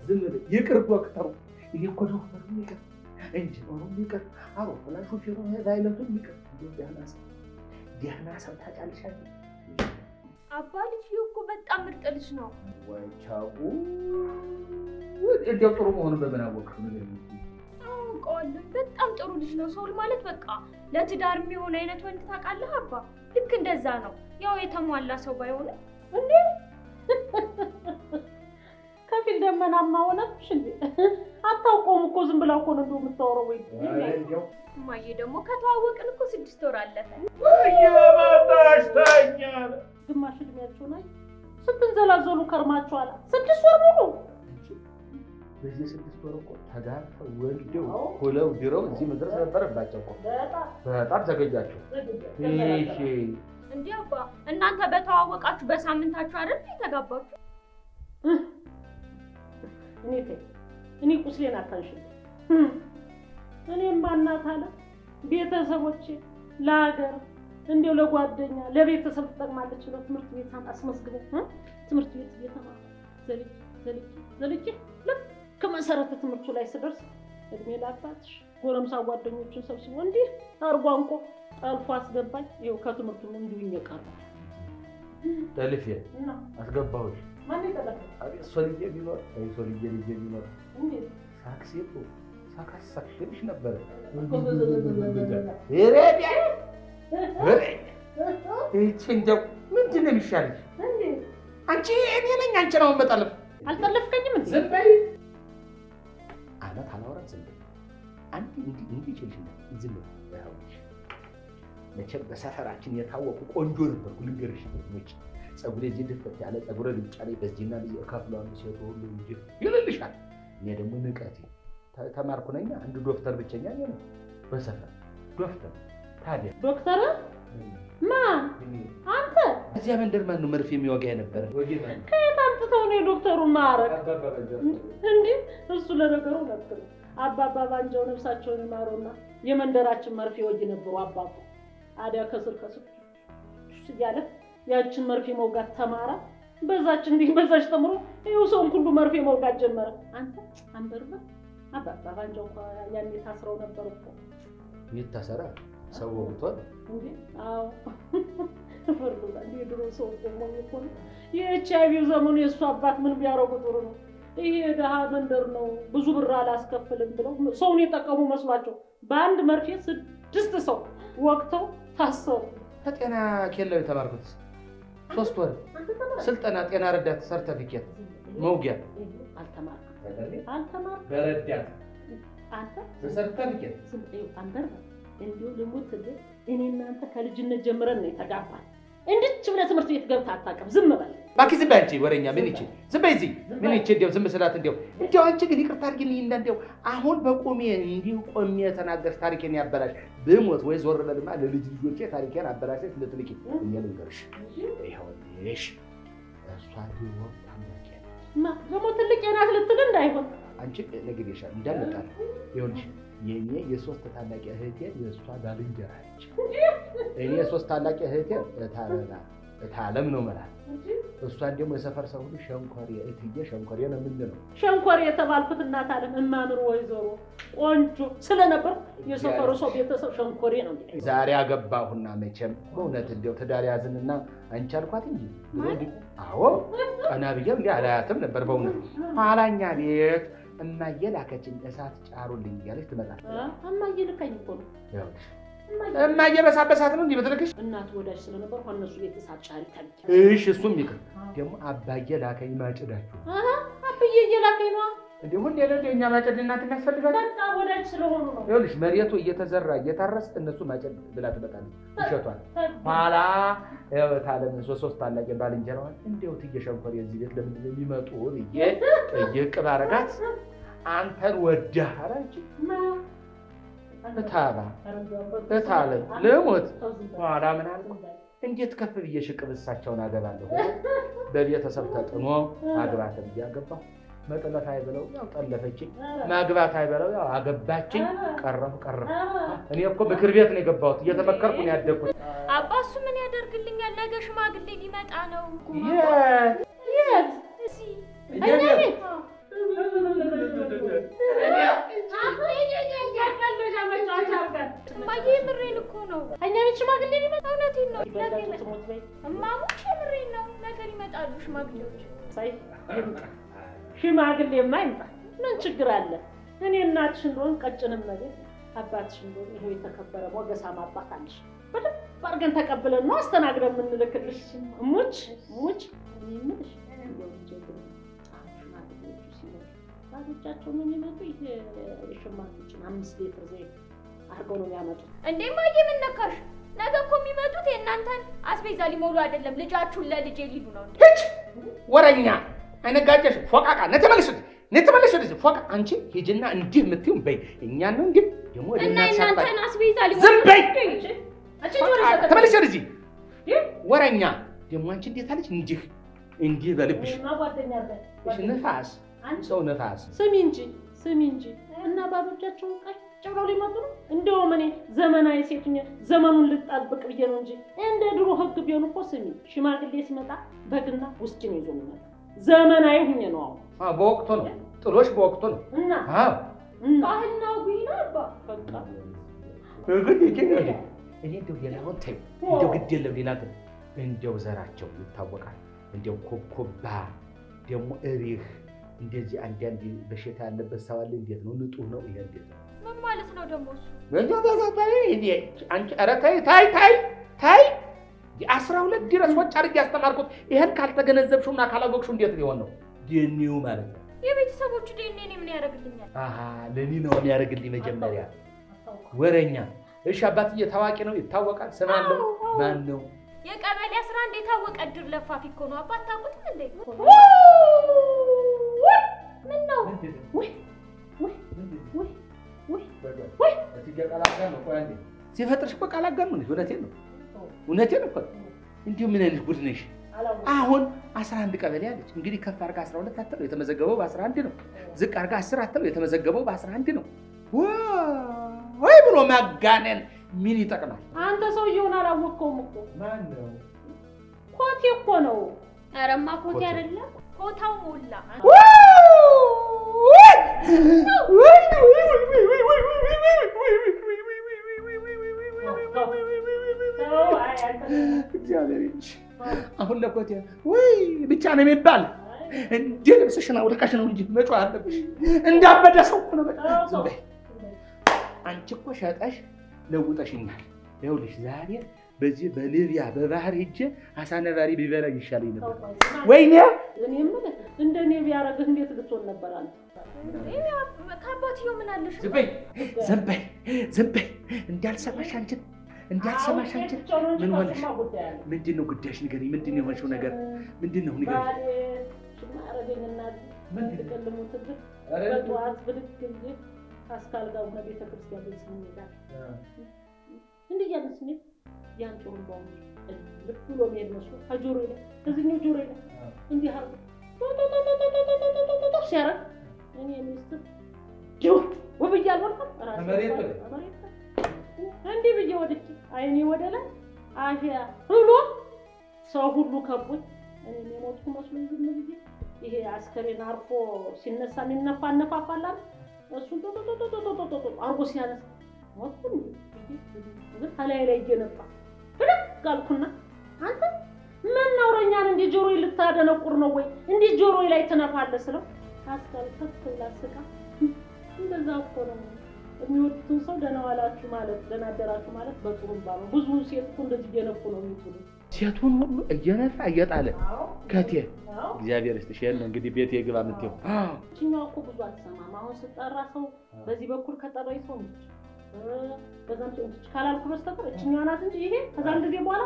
ዝም ብለህ ይቅር ዶክተሩ፣ እኔ እኮ ዶክተሩ ይቅር፣ ኢንጂነሩ ይቅር፣ አውሮፕላን ሾፌሩ ፓይለቱ ይቅር። እንደው ደህና ሰው ደህና ሰው ታውቂያለሽ አይደል? አባ ልጅዬ እኮ በጣም ምርጥ ልጅ ነው። ወይ ቻው። እንዲያው ጥሩ መሆኑን በምን አወቅሽው? ንገሪኝ እስኪ። አውቀዋለሁ። በጣም ጥሩ ልጅ ነው። ሰውል ማለት በቃ ለትዳር የሚሆን አይነት ወንድ ታውቃለህ አባ። ልክ እንደዛ ነው። ያው የተሟላ ሰው ባይሆንም እንዴ ከፊል ደመናማ ሆነብሽ እንዴ? አታውቀውም እኮ ዝም ብላ እኮ ነው እንደው የምታወራው። ወይ እንዲያው እማዬ ደግሞ ከተዋወቅን እኮ ስድስት ወር አለፈ። እየመጣሽ ተኛ ግማሽ እድሜያቸው ላይ ስትንዘላዘሉ ከርማችኋል። ስድስት ወር ሙሉ በዚህ ስድስት ወር እኮ ተጋብተው ወልደው ሁለው ድረው እዚህ መድረስ ነበረባቸው እኮ። በጣም ዘገያቸው። እሺ እንዲህ አባ እናንተ በተዋወቃችሁ በሳምንታችሁ አይደል የተጋባችሁ? እኔ ተይ እኔ ቁስሌን አታንሽልኝ። እኔም ማናት አለ ቤተሰቦቼ ለሀገር እንዲያው ለጓደኛ ለቤተሰብ ትጠቅማለች ብለው ትምህርት ቤት አስመዝግበው እ ትምህርት ቤት እየተማርኩ ዘልቄ ዘልቄ ዘልቄ ልክ መሰረተ ትምህርቱ ላይ ስደርስ እድሜ ለአባትሽ ጎረምሳ ጓደኞችን ሰብስቦ እንዲህ አርጎ አንቆ ጠልፎ አስገባኝ። ይኸው ከትምህርቱም እንዲሁኝ የቀረ ጠልፌ አስገባሁሽ። ማን የጠለፈ አቤት ሶልዬ ቢኖር አይ ሶልዬ ልጄ ቢኖር እንዴት ሳክሴቱ ሳካሳክልሽ ነበረ። ይቺ እንደው ምንድን ነው የሚሻልሽ? እንዴት አንቺ እኔ ነኝ አንቺ ነው መጠለፍ። አልጠለፍከኝም እንዴ? ዝም በይ። አመት አላወራም። ዝም በይ። አንቺ እንዲህ እንዲህ ይችልሽና ዝም በይ። ይኸውልሽ መቼም በሰፈራችን የታወቁ ቆንጆ ነበርኩ። ልንገርሽ ውጭ ፀጉሬ እዚህ ድፍት ያለ ፀጉረ ልጫ ላይ በዚህና ልጅ ከፍለዋል ሴቱ ሁሉ እንጂ ይልልሻል። እኔ ደግሞ ንቀቴ ተ- ተማርኩ ነኛ አንድ ዶክተር ብቸኛ እኔ ነኝ በሰፈር ዶክተር። ታዲያ ዶክተር ማን አንተ? እዚያ መንደር ማን ነው መርፌ የሚወጋ የነበረ? ከየት አምጥተው ነው የዶክተሩን ማዕረግ? እንዲህ እሱ ለነገሩ እውነት ነው። አባባ ባንጃው ነፍሳቸውን ይማሩና የመንደራችን መርፌ ወጊ ነበሩ አባቡ። አዲያ ከስር ከስር ሱስ እያለ ያችን መርፌ መውጋት ተማረ። በዛች እንዲህ በዛች ተምሮ ይኸው ሰውን ሁሉ መርፌ መውጋት ጀመረ። አንተ አንበርበር አባባ ባንጃው እኮ ያኔ ታስረው ነበር እኮ ይታሰራ ሰው ወግቷል። እንዴ አዎ ፍርዱ እንዴ ድሮ ሰው ቆሞ እኮ ነው የኤች አይ ቪው ዘመኑ የእሱ አባት ምን ቢያደርጉ ጥሩ ነው ይሄ የድሃ መንደር ነው ብዙ ብር አላስከፍልም ብለው ሰውን የጠቀሙ መስሏቸው በአንድ መርፌ ስድስት ሰው ወቅተው ታሰሩ ከጤና ኬላው የተማርኩት ሶስት ወር ስልጠና ጤና ረዳት ሰርተፊኬት መውጊያ አልተማርክም አልተማርክም በረዳት አንተ በሰርተፊኬት ስም አንበር እንዲሁ ልሙት እኔ እናንተ ከልጅነት ጀምረን ነው የተጋባን እንድች ብለህ ትምህርት ቤት ገብተህ አታውቅም ዝም በል እባክህ ዝም በይ አንቺ ወሬኛ ምን ይቺ ዝም በይ እዚህ ምን ይቺ እንዲያው ዝም ስላት እንዲያው እንዲያው አንቺ ግን ይቅርታ አድርጊልኝ እና እንዲያው አሁን በቆሜ እንዲሁ ቆሜ የተናገርሽ ታሪኬን ያበላሽ ብሞት ወይ ዞር በልማ ለልጅ ልጆቼ ታሪኬን አበላሸሽ ልትልኪ እኔ ልንገርሽ ይኸውልሽ እሷ ድሮ ታላቄ ማ ደግሞ ትልቅ የናት ልትል እንዳይሆን አንቺ ነግሬሻለሁ እንዳልመጣል ይኸውልሽ የእኔ የሶስት ታላቅ እህቴ የእሷ ባልንጀራ ነች። እኔ የሶስት ታላቅ እህቴ እታለላ እታለም ነው መላት እሷን ደግሞ የሰፈር ሰው ሁሉ ሸንኮሬ እትዬ ሸንኮሬ ነው የምንለው። ሸንኮር የተባልኩት እናት አለም እማምር ወይዘሮ ቆንጆ ስለነበር የሰፈሩ ሰው ቤተሰብ ሸንኮሬ ነው እንግዲህ ዛሬ አገባሁና መቼም በእውነት እንዲያው ትዳር ያዝንና አንቺ አልኳት እንጂ ብሎ እንዲህ አዎ ቀና ብዬ እንዲህ አላያትም ነበር በእውነት ኋላኛ ቤት እማዬ ላከችኝ እሳት ጫሩልኝ እያለች ትመጣለች። አ- እማዬ ልካኝ እኮ ነው ይኸውልሽ እማዬ እማዬ በሳበሳት ነው እንዲህ ብትልክሽ እናት ወዳጅ ስለነበር እነሱ ቤት እሳት ጫሪ ታልክ እሺ እሱም ይቅር። ደግሞ አባዬ ላከኝ ማጭዳችሁ አብዬ እየላከኝ ነዋ እንዴ ሁሌ ለለ እኛ ማጨድ እናት የሚያስፈልጋል። በቃ ወዳጅ ስለሆኑ ነው ይኸውልሽ መሬቱ እየተዘራ እየታረስ እነሱ ማጨድ ብላ ትመጣለች። ውሸቷን ኋላ ታለም ሶስት ታላቅ ባልንጀራዋን እንዲያው እትዬ ሸንኮሬ የዚህ ቤት ለምንድን ነው የሚመጡ ብዬ ጠይቅ ባረጋት አንተን ወዳህ አላች እታባ እታለም ልሞት ኋላ ምን አልኩ እንዴት ከፍ ብዬ ሽቅብ እሳቸውን አገባለሁ በቤተሰብ ተጥኖ ማግባት ብዬ አገባሁ። መጥለፍ አይበለው ያው ጠለፈችኝ፣ ማግባት አይበለው ያው አገባችኝ። ቀረሁ ቀረሁ። እኔ እኮ ምክር ቤት ነው የገባሁት፣ እየተመከርኩ ነው ያደግኩት። አባ እሱ ምን ያደርግልኛል? ነገ ሽማግሌ ሊመጣ ነው። የት የት እዚህ እኛ ቤት ሳይ ይምጣ። ሽማግሌማ ይምጣ። ምን ችግር አለ? እኔ እናትሽ እንደሆን ቀጭንም ነገር አባትሽ እንደሆን ይሄው የተከበረ ሞገሳም አባት አለሽ። በደንብ አድርገን ተቀብለን ነው አስተናግደን የምንልክልሽ። ሙች ሙች እኔ የምልሽ እንደው ልጄ ግን አሁን ሽማግሌዎቹ ሲመጡ ባሎቻቸው ነው የሚመጡ። ይሄ የሸማቾችን አምስት ሊትር ዘይት አድርገው ነው የሚያመጡት። እንዴ ማየ ምን ነካሽ? ነገ እኮ የሚመጡት የእናንተን አስቤዛ ሊሞሉ አይደለም፣ ልጃችሁን ለልጄ ሊሉ ነው። እንዴ ሂጅ ወረኛ አይነጋጀሽ ፎቃቃ ነተመልሽ ነተመልሽ ወደዚህ ፎቃ አንቺ ሂጅና እንዲህ የምትይውን በይ እኛን ነው እንግዲህ ደግሞ ወደ እና እናትሽ አባት- የእናንተን አስቤዛ ሊሞሉ ዝም በይ አንቺ ፎቃ፣ ጆሮ ይሰጠኝ። ተመልሽ ወደዚህ ይህ ወረኛ ደግሞ አንቺ እንዴት አለች እንዲህ እንዲህ በልብሽ እኔማ ጓደኛ አለኝ። እሺ፣ ንፋስ ሰው ንፋስ ስሚ እንጂ ስሚ እንጂ እና ባሎቻቸውን ቀጭ ብለው ሊመጡ ነው። እንደውም እኔ ዘመናዊ ሴት ሁኜ ዘመኑን ልጣብቅ ብዬ ነው እንጂ እንደ ድሮ ሕግ ቢሆን እኮ ስሚ ሽማግሌ ሲመጣ በግና ውስኪ ነው ይዞ የሚመጣ። ዘመናዊ ሁኜ ነው አሁን አዎ፣ በወቅቱ ነው ጥሎሽ በወቅቱ ነው እና አዎ እና ባህልና ጉይና አባ በቃ እኔ እንደው ሌላውን ተይው፣ እንደው ግድ የለም ሌላ ግን እንደው ዘራቸው ይታወቃል። እንደው ኮብኮባ ደግሞ እሪህ እንደዚህ አንዳንድ በሽታ ያለበት ሰው አለ። እንዴት ነው ንጡህ ነው ይሄ እንዴት ነው? ምን ማለት ነው ደግሞ እሱ? አንቺ ኧረ ተይ ታይ ታይ ታይ የአስራ ሁለት ድረስ ወጭ አድርጌ ያስተማርኩት ይህን ካልተገነዘብሽው እና ካላወቅሽው እንዴት ሊሆን ነው? ዴኒው ማለት ነው። የቤተሰቦቹ ዴኔ እኔ ምን ያደርግልኛል? አሀ ለኔ ነው የሚያደርግልኝ መጀመሪያ ወረኛ። እሺ አባትዬ ታዋቂ ነው ይታወቃል። ስም አለው አዎ፣ አዎ። ማን ነው? የቀበሌ አስራ አንድ የታወቀ እድር ለፋፊ እኮ ነው። አባት ታውቁትም እንዴ? ምን ነው? ሲፈጥርሽ እኮ ቃል አጋር ነው። እውነቴን ነው እውነቴን እኮ እንዲሁ ምን አይነት ጉድ ነሽ? አሁን 11 ቀበሌ አለች። እንግዲህ ከፍ አድርጋ 12 አትለው የተመዘገበው በ11 ነው። ዝቅ አድርጋ 10 አትለው የተመዘገበው በ11 ነው። ወይ ብሎ ማጋነን ምን ይጠቅማል? አንተ ሰውየውን አላወቅከውም እኮ ማን ነው? ኮቴ እኮ ነው። ኧረማ ኮቴ ኮቴ። አይደለም ኮታው ሞላ። ተው፣ አይ አንተ እግዚአብሔር ይመስገን። አሁን ለኮቴ ወይ ብቻ ነው የሚባል እንደ ልብስሽን አውልቀሽ ነው እንጂ መጮህ አለብሽ። እንዳበደ ሰው እኮ ነው በቃ። ዝም በይ። አንቺ እኮ ሸጠሽ ለውጠሽኛል። ይኸውልሽ ዛሬ በዚህ በሊቢያ በባህር ሄጄ አሳ ነባሪ ቢበላኝ ይሻለኝ ነበር። ወይኔ እኔ የምልህ እንደ እኔ ቢያደርግህ እንዴት ልትሆን ነበር አንተ? እንዴ ከአባትየው ምን አለሽ? ዝም በይ ዝም በይ ዝም በይ። እንዳልሰማሽ አንቺን እንዳልሰማሽ አንቺን ምን ሆነሽ? ምንድን ነው ጉዳይሽ? ንገሪኝ። ምንድን ነው የሆንሽው ነገር ምንድን ነው ንገሪኝ። ባሌ ሽማ ያደረገኝና ምንድን ነው? ልቀልሙትብህ በጠዋት ብድግ ብዬ አስካል ጋር ሆነ ቤተክርስቲያን ላይ ስንሄዳል እንዲህ እያልን ስንሄድ ያን ጮሩምባው ልብ ብሎ የሚሄድ መስሎ ከጆሮ ላይ ከዚህኛው ጆሮ ላይ እንዲህ አርጎ ሲያረግ እኔ ሚስትር ጅው ውብዬ አልወልኩም ራሴ ከመሬት ላይ? ከመሬት ላይ እንዲህ ብዬ ወድቄ አይኔ ወደ ላይ አፊያ ብሎ ሰው ሁሉ ከቦኝ እኔ የሞትኩ መስሎኝ ዝም ብዬ ይሄ አስከሬን አርፎ ሲነሳ የሚነፋ አነፋፋላል እሱን ጦጦጦጦጦጦጦ አርጎ ሲያነሳ ሞትኩ እንዴ ግን ከላይ ላይ እየነፋ ብድግ አልኩና አንተ ምን ነውረኛን እንዲህ ጆሮዬ ልታደነቁር ነው ወይ እንዲህ ጆሮዬ ላይ ትነፋለህ ስለው አስካል ከፍ ብላ ስቃ እንደዛ እኮ ነው የሚወዱትን ሰው ደህና ዋላችሁ ማለት ደህና አደራችሁ ማለት በጥሩምባ ነው። ብዙ ሴት እኮ እንደዚህ እየነፉ ነው የሚጥሉ። ሴቱን ሁሉ እየነፋ እየጣለ አዎ ከቴ አዎ። እግዚአብሔር ይስጥሽ። ይሄን ነው እንግዲህ ቤት የግባ የምትይው ይችኛዋ እኮ ብዙ አትሰማም። አሁን ስጠራ ሰው በዚህ በኩል ከጠራኝ ሰው ነች፣ በዛም ሰው ነች ካላልኩ በስተቀር እችኛዋ ናት እንጂ ይሄ ከዛን ጊዜ በኋላ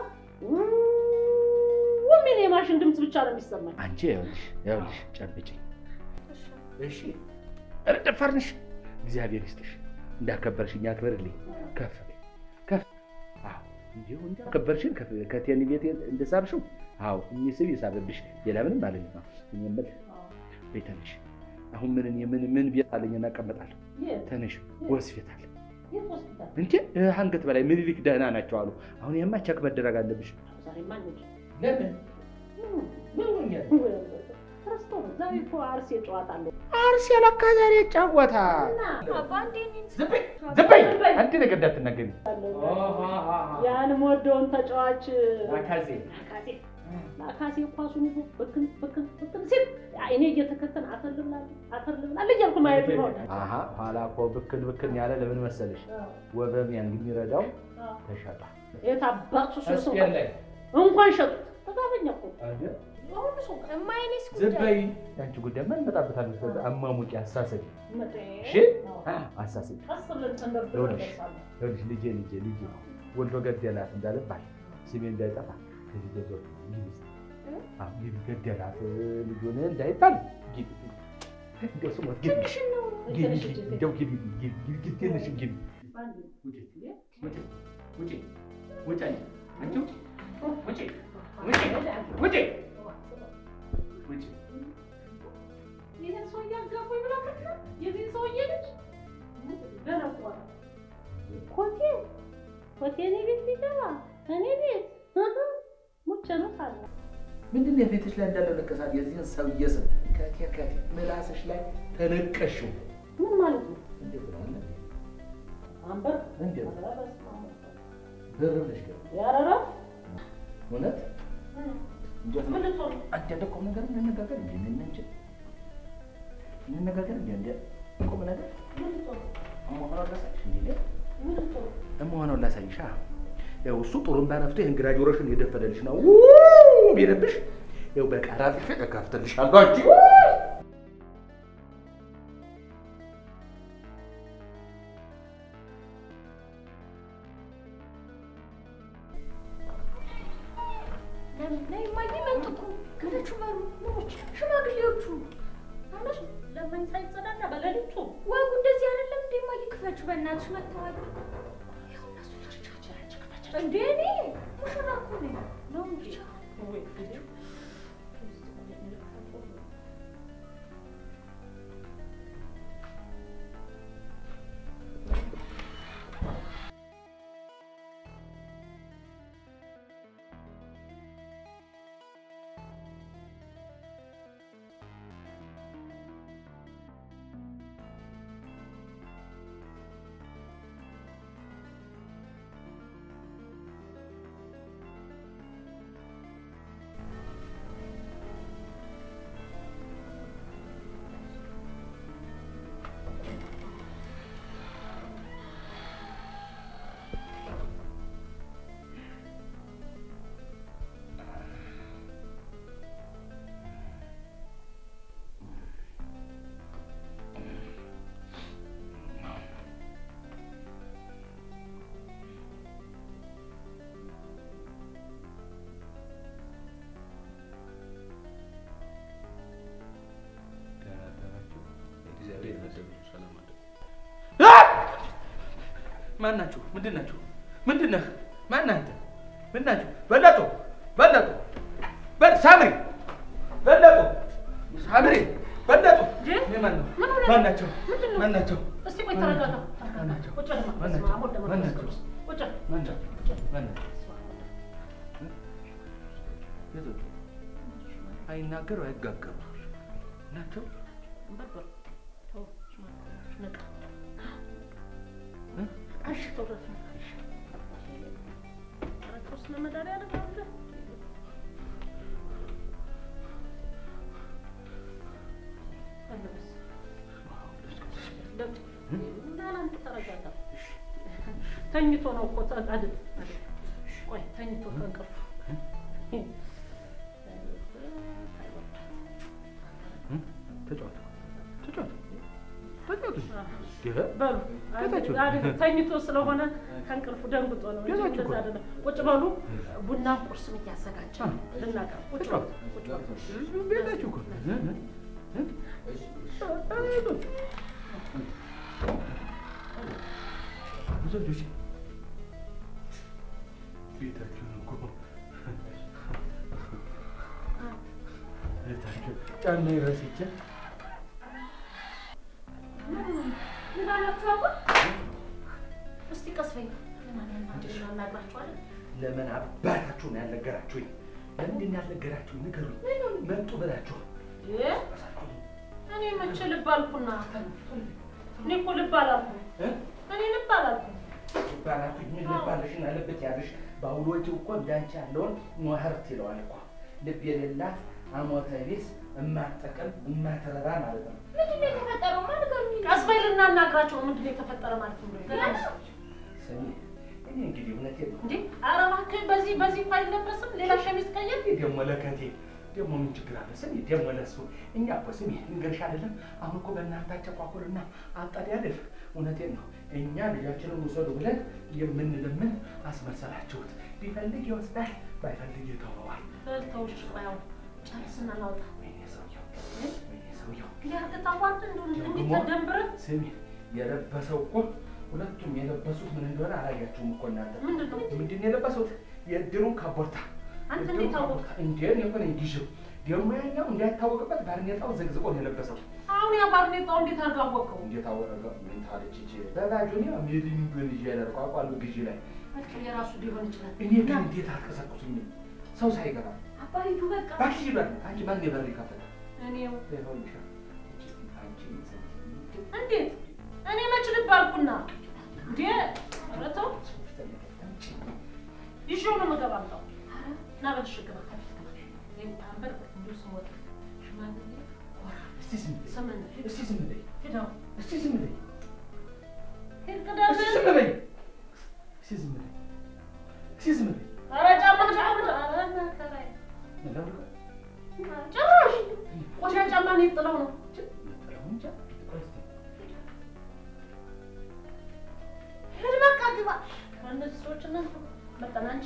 ሚል የማሽን ድምፅ ብቻ ነው የሚሰማኝ። አንቺ ይኸውልሽ ይኸውልሽ ጨብጭኝ እሺ። ኧረ ደፋር ነሽ። እግዚአብሔር ይስጥሽ። እንዳከበርሽኝ አክብርልኝ። ከፍ በይ፣ ከፍ አዎ፣ እንዲሁ እንዳከበርሽን ከፍ- ከቴኒ ቤት እንደሳብሽው አዎ፣ የሚስብ ይሳብብሽ። ሌላ ምንም አለኝ ነው የምል። በይ ተነሽ። አሁን ምን ምን ምን ቤት አለኝ እና እቀመጣለሁ። የት ተነሽ፣ ሆስፒታል የት ሆስፒታል? እንዴ አንገት በላይ ምኒልክ ደህና ናቸው አሉ። አሁን የማ ቸክ መደረግ አለብሽ። ዛሬማ እንሂድ። ለምን ረስተው ነው። ዛሬ እኮ አርሴ ጨዋታ አለው አርሴ ለካ ዛሬ ይጫወታል። እና አባ እንዴ እኔን ዝም በይ ዝም በይ፣ አንድ ነገር እንዳትናገሪ። ያን የምወደውን ተጫዋች አካዜ አካሴ አካሴ ኳሱን ይዞ ብክን ብክን ብክን ሲል በአይኔ እየተከተን አተር ልብላል አተር ልብላል እያልኩ ማየት ነው። አሀ ኋላ እኮ ብክን ብክን ያለ ለምን መሰለሽ ወበም ያን የሚረዳው ተሸጣ የት አባቱ ሰው እስፔን ላይ እንኳን ሸጡት ተጋበኛ እኮ አሁን ሰው እማይኔስ ዝም ጉዳይ በይ አንቺ ጉዳይ ምን እንመጣበታለን ከዛ አማሙቂ አሳሰቢ መጤ እሺ አ አሳሰቢ ቀስ ብለን ተንደርድረን ይኸውልሽ እንደርሳለን። ይኸውልሽ ልጄ ልጄ ልጄ ወልዶ ገደላት እንዳልባል ስሜ እንዳይጠፋ ከዚህ ገዞ ግቢ ገደላት ልጁን እንዳይባል ግቢ እንደው ስሞት ግቢ ትንሽ ነው። ግቢ እንደው ግቢ ግቢ ግቢ ትንሽ ግቢ አንድ ውጪ ውጪ ውጪ ውጪ አንቺ ውጪ ውጪ ውጪ ውጪ ውጪ ይህን ሰውዬ አጋባኝ ብላ ከታ የዚህ ሰውዬ ልጅ ደረቋ ኮቴ ኮቴ እኔ ቤት ሊገባ እኔ ቤት ሙቸ ነው ሳለ ምንድን ነው የፊትሽ ላይ እንዳለው ንቅሳት የዚህን ሰውዬ ስም ከቴ ከቴ ምላስሽ ላይ ተነቀሽው ምን ማለት ነው? እንዴት ነው አለ አንበር እንዴት ብር ብለሽ ገ ያረራ እውነት እንዴት ነው ምን ልትሆን አንተ እንደ ቁም ነገር እንነጋገር እንዴ ምን እንጂ እንነጋገር እንዴ እንዴ ቁም ነገር ምን ልትሆን እመሆነው ላሳይሽ እንዴ ምን ልትሆን እመሆነው ላሳይሻ ያው እሱ ጥሩምባ ነፍቶ ይህን ግራጁዌሽን የደፈለልሽ ነው ው ቢልብሽ ያው በቃራ ጥፌ እከፍትልሻለሁ አንቺ ነይ እማዬ መጡ እኮ ክፈቹ በሩ ምኖች ሽማግሌዎቹ አመሽ ለምን ሳይጸዳና በሌሊቱ ወጉ እንደዚህ አይደለም እንዴ እማዬ ክፈቹ በእናትሽ መጥተዋል ያው እነሱ ያቻቻቸው እንዴ እኔ ሙሽራ እኮ ነኝ ነው እንጂ ወይ ማን ናችሁ? ምንድን ናችሁ? ምንድን ነህ? ማን ነህ አንተ? ምን ናችሁ? በለጡ በለጡ በል ሳምሪ በለጡ ሳምሪ በለጡ እኔ ማን ነው? ምን ሆነህ? ማን ናቸው? ምንድን ነው? ማን ናቸው? እስቲ ቆይ ተረጋጋ። ማን ናቸው? ቁጭ በል ማን በስመ ናቸው? አብ ወወልድ ማን ወመንፈስ ናቸው? ቅዱስ። ቁጭ በል። ማን ናቸው? ማን ናቸው? የት ወጡ? አይናገሩ አይጋገሩ ናቸው። በል ተው፣ ሽማግሌዎች ንቃ። እ? እሺ ተው፣ ረፍ ንቃ። ኧረ ክርስቶስ ለመድኃኒዓለም አለ። ለጥ- እና አንተ ተረጋጋ። ተኝቶ ነው እኮ ተ- አይደል? አይደል? ቆይ ተኝቶ ከእንቅልፉ ተጫወቱ ተጫወቱ ተጫወቱ። ይሄ በሉ ቤታችሁ። አይደል? ተኝቶ ስለሆነ ከእንቅልፉ ደንግጦ ነው እንጂ ቤታችሁ እኮ። እንደዛ አይደለም። ቁጭ በሉ ቡና ቁርስም እያዘጋጀ አ። ልናቀርብ ቁጭ በሉ ቁጭ በሉ። ቤታችሁ እኮ እ? እ? እ? ብዙ ልጆች ቤታችሁ ነው እኮ ቤታችሁ ጫማ ረስቼ ምን አላችሁ አሁን? እስቲ ቀስ በይ። ለማን እናግራችኋለን? ለምን አባታችሁ ነው ያልነገራችሁኝ? ለምንድን ነው ያልነገራችሁኝ? ንገሩኝ። መጡ ብላችኋል። እ? እኔ መቼ ልብ አልኩና? እኔ እኮ ልብ አላልኩም። እ? እኔ ልብ አላልኩም። ባላችሁ ምን ልባለሽን አለበት ያለሽ በአውሎቹ እኮ እንዳንቺ ያለውን ኗህርት ይለዋል እኮ ልብ የሌላት አሞተ ቢስ እማትጠቅም እማትረባ ማለት ነው። ምንድን ነው የተፈጠረው? ማን ጋር ነው? ቀስ በይ ልናናግራቸው ነው። ምንድን ነው የተፈጠረ ማለት ነው? ስሚ እኔ እንግዲህ እውነቴን ነው። እንዴ ኧረ እባክህ በዚህ በዚህ እኮ አይለበስም። ሌላ ሸሚዝ ቀየር። እኔ ደግሞ ለከቴ ደግሞ ምን ችግር አለ? ስሚ ደግሞ ለሱ እኛ እኮ ስሚ ልንገርሽ አይደለም አሁን እኮ በእናንተ አጨቋቁልና አጣዳደፍ እውነቴን ነው። እኛ ልጃችንን ውሰዱ ብለን የምንለምን አስመሰላችሁት። ቢፈልግ ይወስዳል፣ ባይፈልግ ይተወዋል። ተውሽ ያው ጨርስና ላውጣ ወይኔ ሰውየው፣ ወይኔ ሰውየው። ሊያርግ ታዋርድ እንዴት ደግሞ ተደንብረን ስሚ የለበሰው እኮ ሁለቱም የለበሱት ምን እንደሆነ አላያችሁም እኮ እናንተ። ምንድን ነው ምንድን ነው የለበሱት? የእድሩን ካቦርታ አንተ የእድሩን እንዴት አወቅህ? ካቦርታ። እንዴ እኔ እኮ ነኝ ጊዜው ደግሞ ያኛው እንዳይታወቅበት ባርኔጣው ዘግዝቆ ነው የለበሰው። አሁን ያ ባርኔጣው እንዴት አድርገህ አወቀው? እንዴት አወቀ? ምን ታለች እቺ በባጆኒያ ሜዲንግን ይዤ ያደርገው አቋሉ ግዢ ላይ በቃ የራሱ ሊሆን ይችላል። እኔ ግን እንዴት አትቀሰቅሱኝም? ሰው ሳይገባ አባ ሂዱ በቃ። ባሽ ይበል። አንቺ ማን የበር ይከፈታል? እኔው ይኸውልሽ አንቺ እንዴት እኔ መች ልብ አልኩና እንዴ ኧረ ተው ይዤው ነው የምገባ አምጣው እና በልሽ ግባ ከፊት ግባ ይኸው አንበር እንዲሁ ስሞት ሽማግሌ ኮራ እስቲ ዝም በይ። ስምን እስቲ ዝም በይ። ሂደው እስቲ ዝም በይ። ሂድ እስቲ ቅደም ዝም በይ። እስቲ ዝም በይ። እስቲ ዝም በይ። ኧረ ጫማ ጫማ ኧረ መከራዬ ለምን ጭራሽ ቆሻ ጫማ ነው የጥለው ነው እንጃ ቆይ እስቲ ሂድ በቃ ግባ ከእነዚህ ሰዎች እና መጠን አንቺ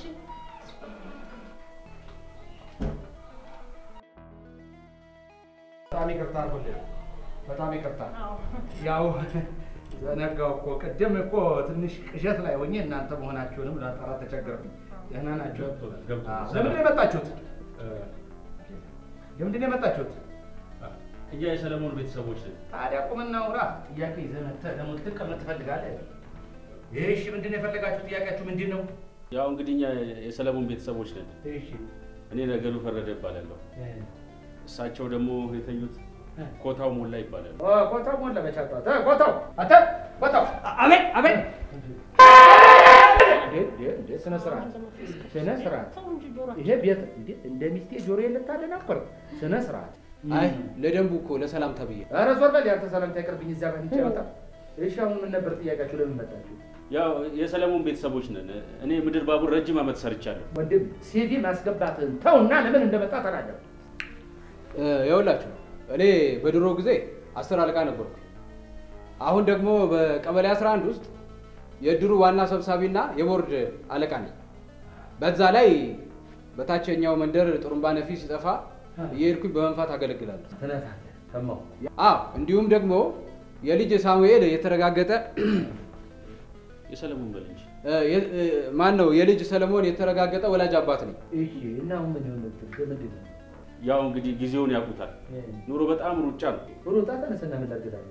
በጣም ይቅርታ አድርጎልኝ። በጣም ይቅርታ። አዎ ያው ዘነጋው እኮ ቅድም እኮ ትንሽ ቅዠት ላይ ሆኜ እናንተ መሆናችሁንም ላጠራ ተቸገርኩኝ። ደህና ናችሁ? ገብቶናል፣ ገብቶናል። አዎ። ለምንድን ነው የመጣችሁት? ለምንድን ነው የመጣችሁት? እኛ የሰለሞን ቤተሰቦች ነን። ታዲያ ቁምና ውራ። ጥያቄ ይዘህ መጥተህ ደግሞ ልትቀመጥ ትፈልጋለህ? እሺ፣ ምንድን ነው የፈለጋችሁ? ጥያቄያችሁ ምንድን ነው? ያው እንግዲህ እኛ የሰለሞን ቤተሰቦች ነን። እሺ እኔ ነገሩ ፈረደ ይባላለሁ። እሳቸው ደግሞ የተኙት ኮታው ሞላ ይባላሉ። ኦ፣ ኮታው ሞላ በቻጣት ኮታው አተ ኮታው አቤት አቤት እንዴ እንዴ እንዴ ስነ ስርዓት ስነ ስርዓት ተው እንጂ ጆሮ ይሄ ቤት እንዴ እንደ ሚስቴ ጆሮ ልታደናቆር ስነ ስርዓት አይ ለደንቡ እኮ ለሰላምታ ብዬ ኧረ ዞር በል ያንተ ሰላምታ ይቅርብኝ እዚያ ጋር እንጂ ያወጣ እሺ አሁን ምን ነበር ጥያቄያችሁ ለምን መጣችሁ ያው የሰለሞን ቤተሰቦች ነን። እኔ ምድር ባቡር ረጅም ዓመት ሰርቻለሁ። ወንድም ሲቪ ማስገባትህን ተውና ለምን እንደመጣ ተናገር ይኸውላችሁ እኔ በድሮ ጊዜ አስር አለቃ ነበርኩ። አሁን ደግሞ በቀበሌ 11 ውስጥ የእድሩ ዋና ሰብሳቢና የቦርድ አለቃ ነኝ። በዛ ላይ በታችኛው መንደር ጥሩምባ ነፊ ሲጠፋ እየሄድኩኝ በመንፋት አገለግላለሁ። ትነታለህ ሰማሁ አዎ እንዲሁም ደግሞ የልጅ ሳሙኤል የተረጋገጠ የሰለሞን በል እንጂ ማን ነው የልጅ ሰለሞን የተረጋገጠ ወላጅ አባት ነኝ። እሺ እና አሁን ምን የሆነ ምንድን ነው ያው እንግዲህ ጊዜውን ያውቁታል። ኑሮ በጣም ሩጫ ነው። ሩጣ ተነስና ምን ላድርግልህ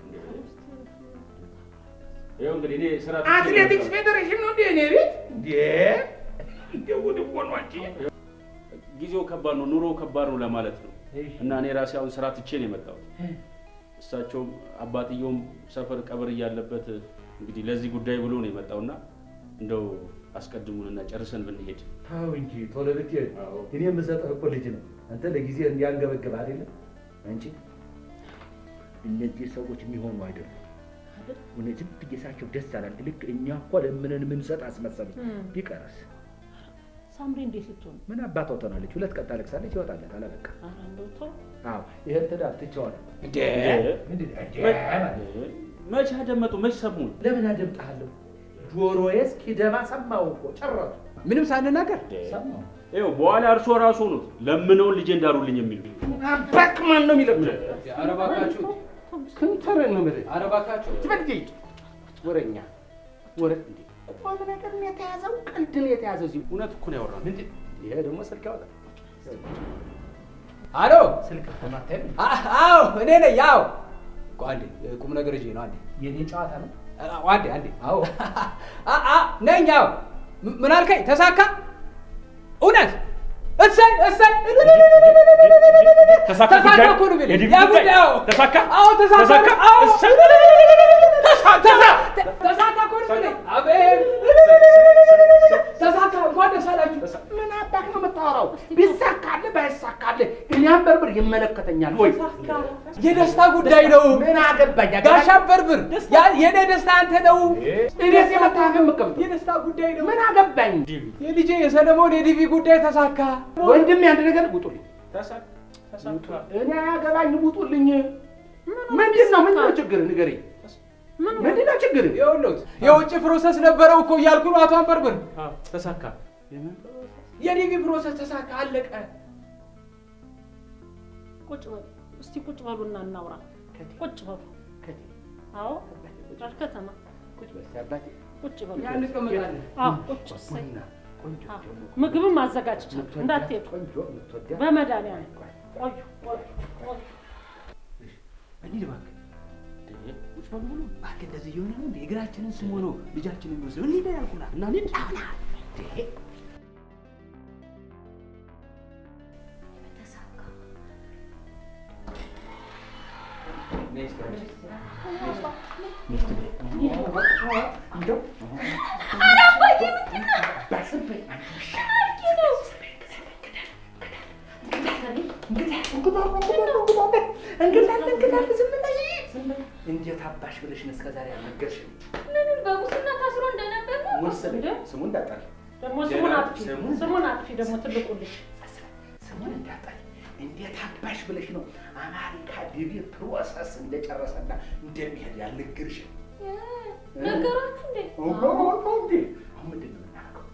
ያው እንግዲህ እኔ ስራ ትቼ ነው አትሌቲክስ የመጣሁት። ፌዴሬሽን ነው እንዴ እኔ ቤት እንዴ እንዴ ጉድ እኮ ነው አንቺ ጊዜው ከባድ ነው፣ ኑሮ ከባድ ነው ለማለት ነው። እሺ እና እኔ ራሴ አሁን ስራ ትቼ ነው የመጣሁት። እሳቸውም አባትየውም ሰፈር ቀብር እያለበት እንግዲህ ለዚህ ጉዳይ ብሎ ነው የመጣውና እንደው አስቀድሙንና ጨርሰን ብንሄድ ታው እንጂ ቶሎ ብትሄድ እኔ የምሰጠህ እኮ ልጅ ነው። አንተ ለጊዜ እንዲያንገበግብ አይደለም አንቺ እነዚህ ሰዎች የሚሆኑ አይደሉም። እውነት ዝም ብዬ ሳቸው ደስ አላል። ልክ እኛ እኮ ለምንን የምንሰጥ አስመሰለኝ። ቢቀርስ ሳምሪ እንዴት ልትሆን ምን አባቷ ትሆናለች? ሁለት ቀን ታለቅሳለች፣ ይወጣላታል። አለበቃ። ኧረ እንደው ተው አዎ ይሄን ትዳር ትቼዋለሁ። እንዴ ምንድን ነው? እንዴ ማለት መቼ አደመጡ? መቼ ሰሙን? ለምን አደምጣለሁ? ጆሮዬ እስኪደማ ሰማሁ እኮ ጨረሱ። ምንም ሳንናገር ሰማሁ። ይኸው በኋላ እርሶ ራሱ ሆኑት ለምነውን ልጄ እንዳሉልኝ የሚሉ አባክ ማን ነው የሚለምነው? ኧረ እባካችሁ ክንተርን ነው የምልህ። ኧረ እባካችሁ ትበልጅ ወረኛ ወረ እንዴ ቁም ነገር ነው የተያዘው፣ ቀልድ ነው የተያዘው። እዚህ እውነት እኮ ነው ያወራነው። ምንድን ይሄ ደግሞ ስልክ ያወጣል። አሎ ስልክ ተማታይ አ- አዎ እኔ ነኝ። አዎ ቆይ አንዴ ቁም ነገር ይዤ ነው አንዴ የኔ ጨዋታ ነው። አዎ፣ አንዴ አንዴ አዎ አ አ ነኝ። አዎ ም- ምን አልከኝ? ተሳካ? እውነት? እሰይ እሰይ ተሳካ ተሳካ ጉዳይ? እኮ ነው የሚለኝ። የዲብ ያ ጉዳይ? ጉዳይ አዎ ተሳካ? አዎ ተሳካ ተሳካ? አዎ እሰይ! ተሳ- ተሳ- ተሳካ እኮ ነው የሚለኝ። አቤት ተሳካ። እንኳን ደስ አላችሁ። ምን አባክ ነው የምታወራው? ቢሳካልህ ባይሳካልህ እኔ አንበርብር ይመለከተኛል ወይ? የደስታ ጉዳይ ነው። ምን አገባኝ? ጋሻ በርብር፣ ያ- የኔ ደስታ አንተ ነው። እኔስ የመታህ የምቀምጠው የደስታ ጉዳይ ነው። ምን አገባኝ? የልጄ የሰለሞን የዲቪ ጉዳይ ተሳካ። ወንድሜ አንድ ነገር ውጡልኝ። ተሳካ ተሳካ እኔ አያገባኝ፣ ውጡልኝ። ምንድን ነው ምንድን ነው ችግር ንገረኝ። ምንድን ነው ችግር? ይኸውልዎት የውጭ ፕሮሰስ ነበረው እኮ እያልኩ ነው አቶ አንበርብር። አዎ፣ ተሳካ የዲቪ ፕሮሰስ ተሳካ፣ አለቀ። ቁጭ በሉ እስቲ ቁጭ በሉና እናውራ። ቁጭ በሉ። ከቴ አዎ ከተማ ቁጭ በል እስኪ አባቴ። ቁጭ በሉ። ያ እንቀመጣለን። አዎ ቁጭ እሰይ። ቡና ቆንጆ አዎ፣ ደግሞ ምግብም አዘጋጅቻለሁ እንዳትሄዱ። ቆንጆ የምትወዳት በመድኃኒዓለም ቆዩ ቆዩ ቆዩ። እንሂድ እባክህ። ቁጭ በሉ ብሎ እባክህ እንደዚህ እየሆነ ነው እንደ እግራችንን ስሞ ነው ልጃችንን የሚወስደው። እንሂድ ያልኩና እና እንሂድ ተሳካ። እንደው እንዴት አባሽ ብለሽ ነው እስከ ዛሬ ያልነገርሽኝ? ምኑን በሙስና ታስሮ እንደነበር ነው? ወሰደ ስሙን እንዳጠሪ ደግሞ ስሙን አጥፊ ስሙን- ስሙን አጥፊ ደግሞ ትልቁ ልጅ ስሙን እንዳጠሪ እንዴት አባሽ ብለሽ ነው አሜሪካ ዲቪ ፕሮሰስ እንደጨረሰና እንደሚሄድ ያልነገርሽኝ? ነገራችሁ እንዴ? አሁን ምንድን ነው የምናደርገው?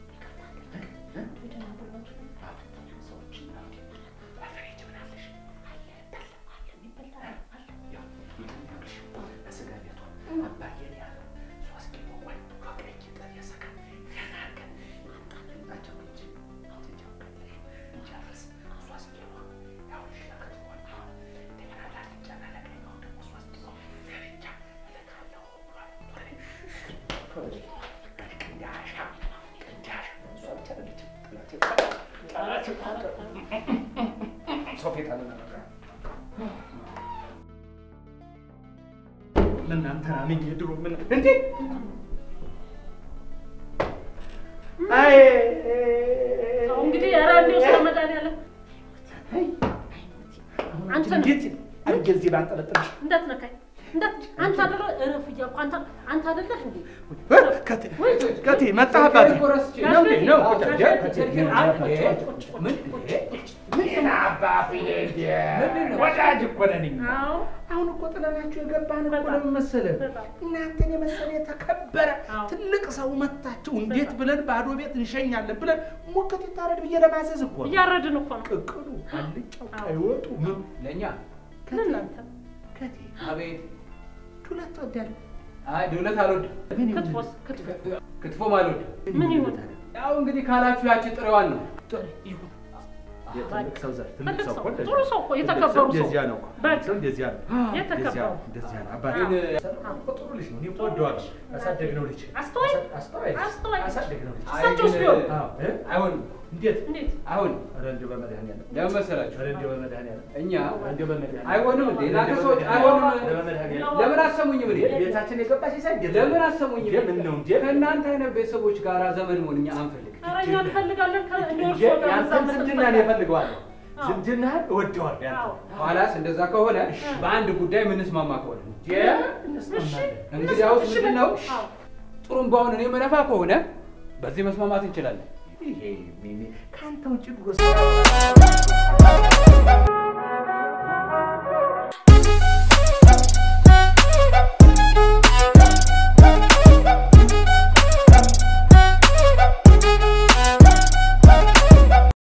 እናንተ አምኜ ድሮ ምን እንዴ አይ አዎ እንግዲህ ኧረ እንደው ስለ መድኃኒዓለም አንተ ነህ። እንዴት አድርጌ እዚህ ባንጠለጥልሽ እንዳትነካኝ እንዳት አንተ አይደለ እረፍ እያልኩ አንተ አንተ አይደለህ እንዴ ከቴ ከቴ መጣህ አባቴ ነው እንዴ ነው ምን አባቴ ወዳጅ እኮ ነኝ አዎ አሁን እኮ ጥለናችሁ የገባን እኮ ለምን መሰለህ? በጣም። እናንተን የመሰለ የተከበረ አዎ። ትልቅ ሰው መታችሁ እንዴት ብለን ባዶ ቤት እንሸኛለን ብለን ሙከት ይታረድ ብዬ ለማዘዝ እኮ ነው። እያረድን እኮ ነው ቅቅሉ፣ አልጫው፣ ቀይ ወጡ ምን ለእኛ ለእናንተ ከቴ አቤት። ዱለት ትወዳለህ? አይ ዱለት አልወድም፣ ምን ይሁን? ክትፎስ ክትፎ ክትፎም አልወድም። ምን ይሁን ያው እንግዲህ ካላችሁ ያቺ ጥሬዋን ነው። ይሁን። የትልቅ ሰው ዘር ትልቅ ትልቅ ሰው ሰው እኮ እንደዚህ ጥሩ ሰው እኮ ትልቅ የተከበሩ ሰው ሰው እንደዚያ ነው እኮ። በቃ። ሰው እንደዚያ ነው። የተከበሩ። እንደዚያ ነው፣ እንደዚያ ነው። አባቴ ግን ሰለሞን እኮ ጥሩ ልጅ ነው። እኔ እኮ ወደዋለሁ። ያሳደግነው ልጅ አስተዋይ አስተዋይ ልጅ። አስተዋይ ልጅ። ያሳደግነው ልጅ። አይ እሳቸውስ ግን ቢሆን? አዎ እ? አይሆንም። እንዴት እንዴት አሁን ኧረ እንደው በመድኃኒዓለም ለምን መሰላችሁ? ኧረ እንደው በመድኃኒዓለም እኛ እንደው በመድኃኒዓለም አይሆንም እንዴ እናንተ እንደው ሰዎች በመድኃኒዓለም አይሆንም። በመድኃኒዓለም ለምን አሰሙኝም እንዴ? ቤታችን የገባች ሲሳይ እንዴት ለምን አሰሙኝም? እንዴ ምን ነው እንዴ ከእናንተ አይነት ቤተሰቦች ጋር ዘመን መሆን እኛ አንፈልግ። ኧረ እኛ እንፈልጋለን ከ- እንደ እንጂ እርስዎ ጋር ያንተን መዛመድ ዝምድናን እንፈልጋለን። እፈልገዋለሁ አዎ። ዝምድናህን እወደዋለሁ ያንተን አዎ ኋላስ እንደዛ ከሆነ በአንድ ጉዳይ የምንስማማ ከሆነ እንዴ እንስማማለን እንግዲያውስ እሺ ምንድን ነው አዎ ጥሩምባውን እኔ መነፋ ከሆነ በዚህ መስማማት እንችላለን። ይሄ ሚሚ ከአንተ ውጭ ድሮ